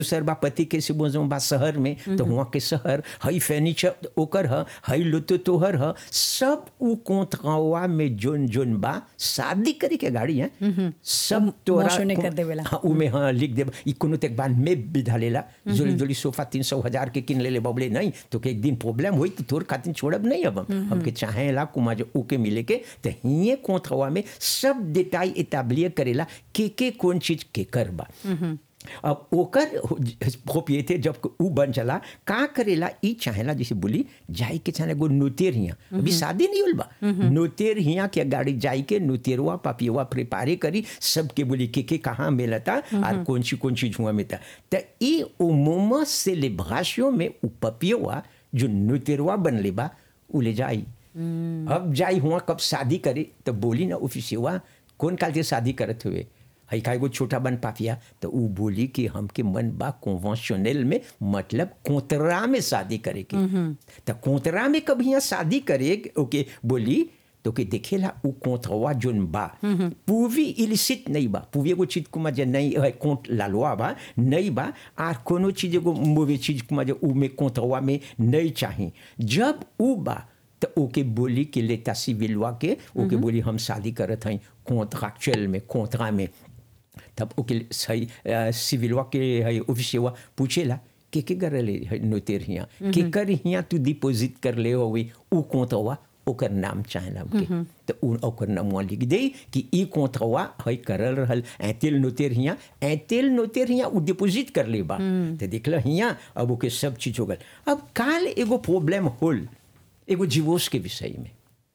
दूसर बा पति के से बोझो बा शहर में तो हुआ के शहर हई फर्नीचर ओकर ह हई लुतो तोहर ह सब उ कोंतवा में जोन जोन बा शादी करे के गाड़ी है सब तोरा मोशो ने कर देवेला। हाँ, उमे हाँ लिख देब ई कोनो तक बाद में विधा लेला जोली जोली सोफा तीन सौ हजार के किन लेले बबले नहीं तो के एक दिन प्रॉब्लम होई तो तोर खातिर छोड़ब नहीं अब हम हमके चाहेला कुमा जो ओके मिले के तो हिये कोंथवा में सब डिटाई एताब्लिय करेला के के कौन चीज के करबा अब ओकर प्रोपिएटे जब उ बन चला का करेला ई चाहेला जैसे बोली जाई के चाहे एगो नोतेर हिया अभी शादी नहीं होल बा नोतेर हिया के गाड़ी जाई के नोतेरवा पापियवा प्रिपारे करी सबके बोली के के कहाँ मिलता और कौन सी कौन चीज हुआ मिलता त ई ओ मोमा सेलिब्रेशन में उ पपियवा जो नोतेरवा बनले बा उ ले जाई अब जाई हुआ कब शादी करे तो बोली ना ऑफिसियवा कौन काल से शादी करत हुए हई का एगो छोटा बन पापिया तो उ बोली कि हमके मन बा कॉन्वेंशनल में मतलब कोतरा में शादी करे के तो कोतरा में कभी यहाँ शादी करे ओके बोली तो के देखेला उ कोंथवा जोन बा पूवी इलिसिट नहीं बा पूवी एगो चीज कुमा जे नहीं है कोंट लालवा बा नहीं बा आर कोनो चीज एगो मोवे चीज कुमा जे उ में कोंथवा में नहीं चाही जब उ बा तो ओके बोली कि लेता सिविलवा के ओके बोली हम शादी करत हई कॉन्ट्रैक्चुअल में कोंतरा में तब ओके सही सिविलवा के है ऑफिसवा पूछेला के के करले है नोतेर हिया के कर हिया तू डिपॉजिट कर ले होवे उ कोंतवा ओकर नाम चाहेला हमके तो उ ओकर नामवा लिख दे कि ई कोंतवा है करल रहल ऐतेल नोतेर हिया ऐतेल नोतेर हिया उ डिपॉजिट कर ले बा तो देखला हिया अब ओके सब चीज हो गल अब काल एगो प्रॉब्लम होल एगो जीवोस के विषय में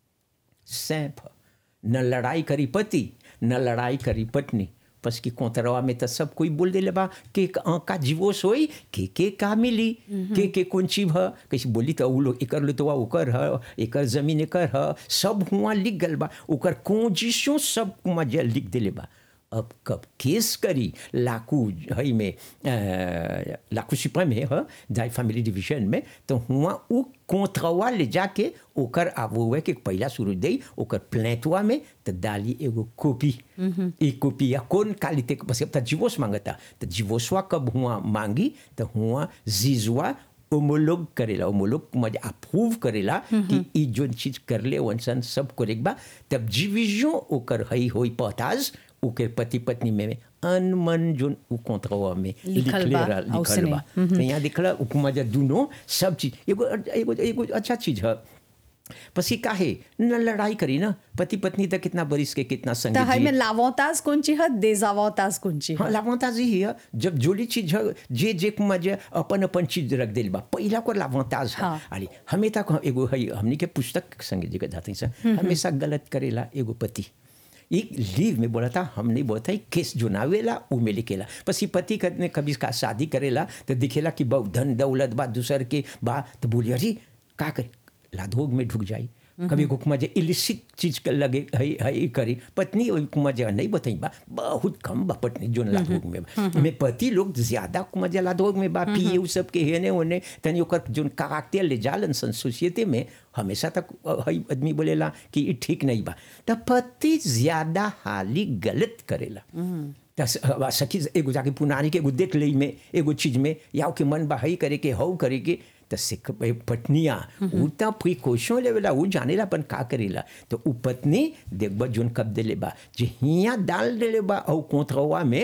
सैंप न लड़ाई करी पति न लड़ाई करी पत्नी बस की कोतरवा में तो सब कोई बोल देले बा के का का जीवोस होई के के का मिली के के कौन चीज ह कैसे बोली तो उ लोग एकर लुतवा ओकर ह एकर जमीन एकर ह सब हुआ लिख गल बा ओकर कोजिशो सब कुमा जे लिख देले बा अब कब केस करी लाकू हई में अ, लाकू सुप्रीम में ह जाय फैमिली डिवीजन में तो हुआ उ कोंथवा ले जाके ओकर आबुए के पहला शुरू दे ओकर प्लेटवा में तो डाली एगो कॉपी ई कॉपी या कौन कालिते के बस अब जीवोस मांगता तो जीवोसवा कब हुआ मांगी तो हुआ जीजवा ओमोलोग करेला ओमोलोग मजे अप्रूव करेला कि ई जोन चीज करले वंसन सब करेक्ट बा तब डिवीजन ओकर हई होई पताज ओकर पति पत्नी में अनमन जोन उ कोंत्रवा में लिखल लिखले बा, रह- लिखल औसने। बा तो यहाँ दिखला उपमा जे दुनो सब चीज एगो एगो एगो अच्छा चीज है पसी काहे न लड़ाई करी ना पति पत्नी तक कितना बरिस के कितना त संगीत हई में लावताज कोणची ह देजावताज कोणची ह हाँ लावांताज ही है जब जोली चीज है जे जे कुमा जे अपन अपन चीज रख दिल बा पहिला को लावांताज है हाँ। अरे हमें तक हम एगो है हमनी के पुस्तक संगे जगह जाते हैं सर हमेशा गलत करेला एगो पति एक लीव में बोला था हमने बोला था केस जो नावेला उ में लिखेला बस ये पति ने कभी का शादी करेला तो दिखेला कि बहु धन दौलत बा दूसर के बा तो बोली अरे का करे लाधोग में ढुक जाई कभी को कुमा जे इलिसिट चीज के लगे है है करी पत्नी ओई कुमा जे नहीं बताई बा बहुत कम बा पत्नी जोन लाधोग में बा में पति लोग ज्यादा कुमा जे लाधोग में बा पिए उ सब के हेने ओने तनी ओकर जोन काकते ले जालन सन सोसाइटी में हमेशा तक हई आदमी बोलेला कि ई ठीक नहीं बा त पति ज्यादा हाली गलत करेला त स- सखी एगो जाके पुनानी के एगो देख लई में एगो चीज में या के मन बा हई करे के हऊ करे के त सिख पत्निया उ त प्रिकॉशन लेवेला उ जानेला अपन का करेला तो उ पत्नी देखबा जोन कब देले बा जे हिया डाल देले बा औ कोंथरवा में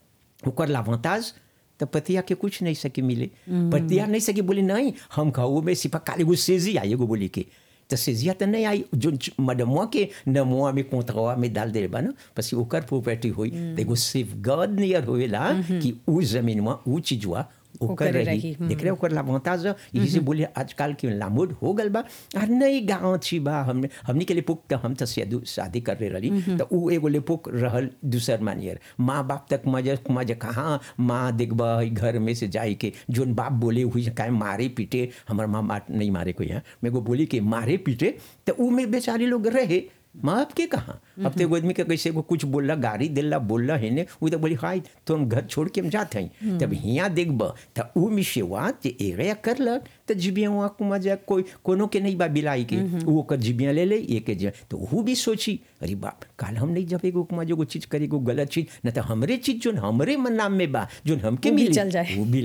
ओकर लावांताज तो पतिया के कुछ नहीं सके मिले पतिया नहीं सके बोले नहीं हम खाऊ में सिपा काली गो सेजी आई एगो बोली के तो सेजिया तो नहीं आई जो मडमुआ के नमुआ में कोंतवा में डाल दे बा ना बस ओकर प्रॉपर्टी हुई तो एगो सेफ गार्ड नियर होएला कि उ जमीनवा उ चीजवा ओकर ओकरे रही रही, देख रहे हो, ओकर लाभांताज यही से बोले आजकल के लामोड हो गल बा और नहीं गाँव छी बा हमने हमने के लिए पुक तो हम तो शादी शादी कर रहे रही तो उ एगो ले पुक रहल दूसर मानियर माँ बाप तक मजे मजे कहाँ माँ देखबा हई घर में से जाए के जोन बाप बोले हुई काहे मारे पीटे हमार माँ बात नहीं मारे कोई यहाँ मेरे को बोली कि मारे पीटे तो उ में बेचारे लोग रहे माँ बाप के कहाँ अब तो एगो आदमी के कैसे एगो कुछ बोलला गाड़ी दिला बोलला है ने वो तो बोली हाय तो हम घर छोड़ के हम जाते हैं तब हियाँ देखब तो ऊ में सेवा जे एगया करलक तो जिबिया वहाँ कुमा जा कोई कोनो के नहीं बा बिलाई के वो ओकर जिबिया ले ले ये के जे तो वो भी सोची अरे बाप काल हम नहीं जब एगो कुमा जो चीज करे एगो गलत चीज न तो हमरे चीज जो हमरे मन नाम में बा जो हमके वो भी मिली चल जाए। वो भी